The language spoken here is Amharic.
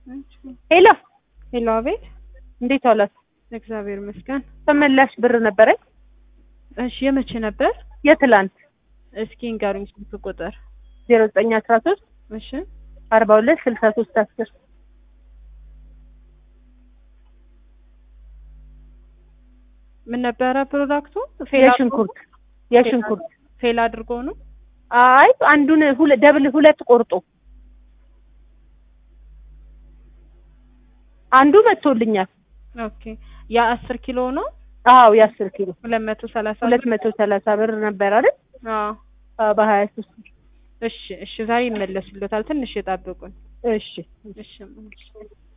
ሄሎ ሄሎ፣ አቤት። እንዴት ዋላችሁ? እግዚአብሔር ይመስገን። ተመላሽ ብር ነበረኝ እሺ፣ የመቼ ነበር? የትላንት እስኪ ንገሩኝ ስልክ ቁጥር። ዜሮ ዘጠኝ አስራ ሶስት እሺ፣ አርባ ሁለት ስልሳ ሶስት አስር ምን ነበረ ፕሮዳክቱ? ፌል አድርጎ- የሽንኩርት የሽንኩርት ፌል አድርጎ ነው። አይ አንዱን ሁለ ደብል ሁለት ቆርጦ አንዱ መጥቶልኛል። ኦኬ፣ ያ አስር ኪሎ ነው። አዎ የአስር ኪሎ ሁለት መቶ ሰላሳ ሁለት መቶ ሰላሳ ብር ነበር አይደል? አዎ። አዎ በሀያ ሶስት እሺ፣ እሺ፣ ዛሬ ይመለስልዎታል። ትንሽ የጠብቁን። እሺ እሺ